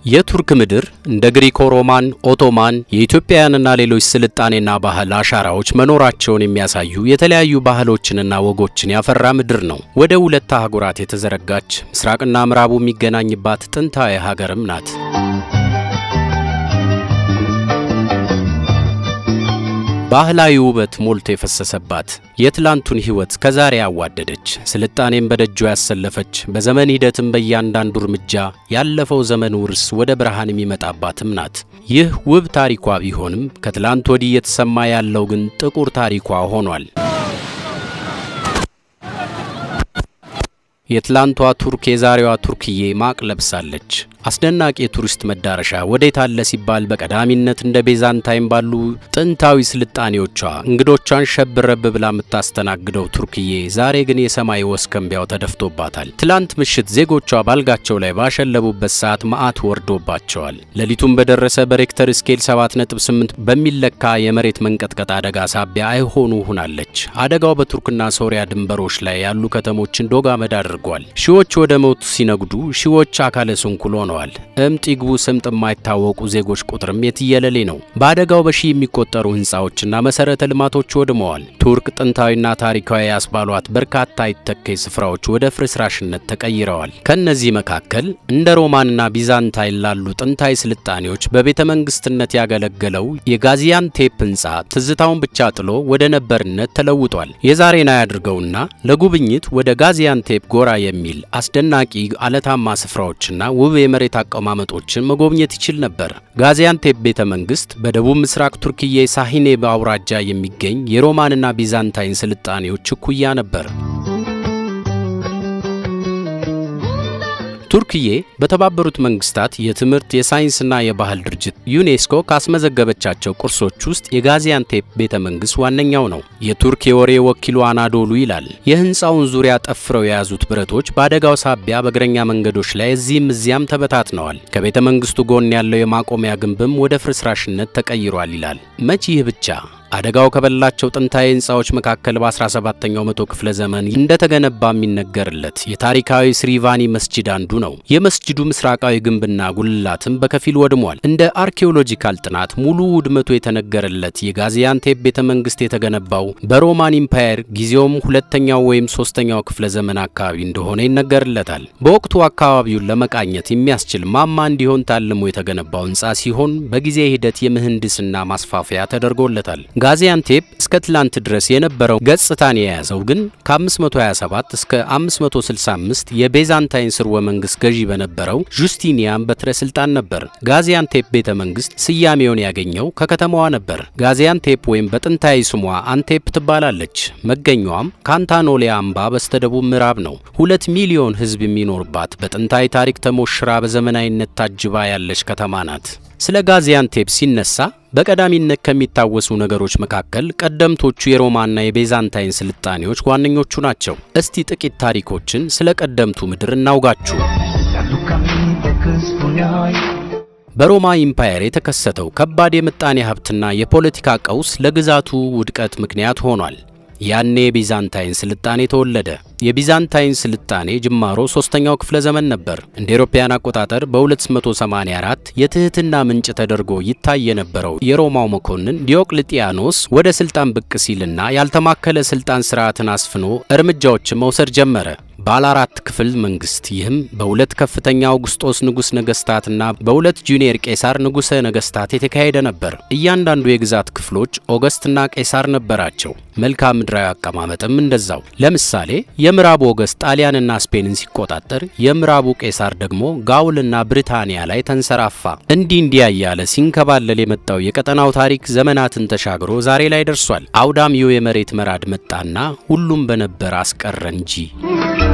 የቱርክ ምድር እንደ ግሪኮ ሮማን፣ ኦቶማን፣ የኢትዮጵያውያንና ሌሎች ስልጣኔና ባህል አሻራዎች መኖራቸውን የሚያሳዩ የተለያዩ ባህሎችንና ወጎችን ያፈራ ምድር ነው። ወደ ሁለት አህጉራት የተዘረጋች ምስራቅና ምዕራቡ የሚገናኝባት ጥንታዊ ሀገርም ናት። ባህላዊ ውበት ሞልቶ የፈሰሰባት የትላንቱን ሕይወት ከዛሬ ያዋደደች ስልጣኔን በደጇ ያሰለፈች በዘመን ሂደትም በእያንዳንዱ እርምጃ ያለፈው ዘመን ውርስ ወደ ብርሃን የሚመጣባትም ናት። ይህ ውብ ታሪኳ ቢሆንም ከትላንት ወዲህ እየተሰማ ያለው ግን ጥቁር ታሪኳ ሆኗል። የትላንቷ ቱርክ የዛሬዋ ቱርክዬ ማቅ ለብሳለች። አስደናቂ የቱሪስት መዳረሻ ወዴት አለ ሲባል በቀዳሚነት እንደ ቤዛንታይን ባሉ ጥንታዊ ስልጣኔዎቿ እንግዶቿን ሸብረብ ብላ የምታስተናግደው ቱርክዬ ዛሬ ግን የሰማይ ወስከንቢያው ተደፍቶባታል። ትላንት ምሽት ዜጎቿ ባልጋቸው ላይ ባሸለቡበት ሰዓት መዓት ወርዶባቸዋል። ሌሊቱን በደረሰ በሬክተር ስኬል 7.8 በሚለካ የመሬት መንቀጥቀጥ አደጋ ሳቢያ አይሆኑ ሆናለች። አደጋው በቱርክና ሶሪያ ድንበሮች ላይ ያሉ ከተሞችን ዶግ አመድ አድርጓል። ሺዎች ወደ ሞቱ ሲነጉዱ፣ ሺዎች አካለ ስንኩል ሆነዋል። እምጥ ይግቡ ስምጥ የማይታወቁ ዜጎች ቁጥርም የትየለሌ ነው። በአደጋው በሺህ የሚቆጠሩ ህንፃዎችና መሰረተ ልማቶች ወድመዋል። ቱርክ ጥንታዊና ታሪካዊ ያስባሏት በርካታ አይተኬ ስፍራዎች ወደ ፍርስራሽነት ተቀይረዋል። ከእነዚህ መካከል እንደ ሮማንና ቢዛንታይን ላሉ ጥንታዊ ስልጣኔዎች በቤተ መንግስትነት ያገለገለው የጋዚያንቴፕ ህንፃ ትዝታውን ብቻ ጥሎ ወደ ነበርነት ተለውጧል። የዛሬን አያድርገውና ለጉብኝት ወደ ጋዚያንቴፕ ጎራ የሚል አስደናቂ አለታማ ስፍራዎችና ውብ የመሬት አቀማመጦችን መጎብኘት ይችል ነበር። ጋዚያንቴፕ ቤተ መንግስት በደቡብ ምስራቅ ቱርክዬ ሳሂኔ አውራጃ የሚገኝ የሮማንና ቢዛንታይን ስልጣኔዎች እኩያ ነበር። ቱርክዬ በተባበሩት መንግስታት የትምህርት የሳይንስና የባህል ድርጅት ዩኔስኮ ካስመዘገበቻቸው ቅርሶች ውስጥ የጋዚያንቴፕ ቤተ መንግስት ዋነኛው ነው። የቱርክ የወሬ ወኪሉ አናዶሉ ይላል የህንፃውን ዙሪያ ጠፍረው የያዙት ብረቶች በአደጋው ሳቢያ በእግረኛ መንገዶች ላይ እዚህም እዚያም ተበታትነዋል። ከቤተ መንግስቱ ጎን ያለው የማቆሚያ ግንብም ወደ ፍርስራሽነት ተቀይሯል ይላል። መቼ ይህ ብቻ አደጋው ከበላቸው ጥንታዊ ህንፃዎች መካከል በ17ኛው መቶ ክፍለ ዘመን እንደተገነባ የሚነገርለት የታሪካዊ ስሪቫኒ መስጂድ አንዱ ነው። የመስጂዱ ምስራቃዊ ግንብና ጉልላትም በከፊል ወድሟል። እንደ አርኪኦሎጂካል ጥናት ሙሉ ውድመቱ የተነገረለት የጋዚያንቴፕ ቤተ መንግስት የተገነባው በሮማን ኢምፓየር ጊዜውም ሁለተኛው ወይም ሶስተኛው ክፍለ ዘመን አካባቢ እንደሆነ ይነገርለታል። በወቅቱ አካባቢውን ለመቃኘት የሚያስችል ማማ እንዲሆን ታልሞ የተገነባው ህንፃ ሲሆን በጊዜ ሂደት የምህንድስና ማስፋፊያ ተደርጎለታል። ጋዚያንቴፕ እስከ ትላንት ድረስ የነበረው ገጽታን የያዘው ግን ከ527 እስከ 565 የቤዛንታይን ስርወ መንግስት ገዢ በነበረው ጁስቲኒያን በትረ ስልጣን ነበር። ጋዚያንቴፕ ቤተ መንግስት ስያሜውን ያገኘው ከከተማዋ ነበር። ጋዚያንቴፕ ወይም በጥንታዊ ስሟ አንቴፕ ትባላለች። መገኛዋም ካንታኖሊያ አምባ በስተደቡብ ምዕራብ ነው። ሁለት ሚሊዮን ህዝብ የሚኖርባት በጥንታዊ ታሪክ ተሞሽራ በዘመናዊነት ታጅባ ያለች ከተማ ናት። ስለ ጋዚያንቴፕ ሲነሳ በቀዳሚነት ከሚታወሱ ነገሮች መካከል ቀደምቶቹ የሮማና የቤዛንታይን ስልጣኔዎች ዋነኞቹ ናቸው። እስቲ ጥቂት ታሪኮችን ስለ ቀደምቱ ምድር እናውጋችሁ። በሮማ ኢምፓየር የተከሰተው ከባድ የምጣኔ ሀብትና የፖለቲካ ቀውስ ለግዛቱ ውድቀት ምክንያት ሆኗል። ያኔ የቢዛንታይን ስልጣኔ ተወለደ። የቢዛንታይን ስልጣኔ ጅማሮ ሶስተኛው ክፍለ ዘመን ነበር። እንደ አውሮፓውያን አቆጣጠር በ284 የትህትና ምንጭ ተደርጎ ይታይ የነበረው የሮማው መኮንን ዲዮቅልጥያኖስ ወደ ስልጣን ብቅ ሲልና ያልተማከለ ስልጣን ስርዓትን አስፍኖ እርምጃዎችን መውሰድ ጀመረ። ባለ አራት ክፍል መንግስት፣ ይህም በሁለት ከፍተኛ አውግስጦስ ንጉሥ ነገስታትና በሁለት ጁኒየር ቄሳር ንጉሠ ነገስታት የተካሄደ ነበር። እያንዳንዱ የግዛት ክፍሎች ኦገስትና ቄሳር ነበራቸው። መልክዓ ምድራዊ አቀማመጥም እንደዛው። ለምሳሌ የምዕራቡ ኦገስት ጣሊያንና ስፔንን ሲቆጣጠር፣ የምዕራቡ ቄሳር ደግሞ ጋውልና ብሪታንያ ላይ ተንሰራፋ። እንዲህ እንዲያ እያለ ሲንከባለል የመጣው የቀጠናው ታሪክ ዘመናትን ተሻግሮ ዛሬ ላይ ደርሷል። አውዳሚው የመሬት መራድ መጣና ሁሉም በነበር አስቀረ እንጂ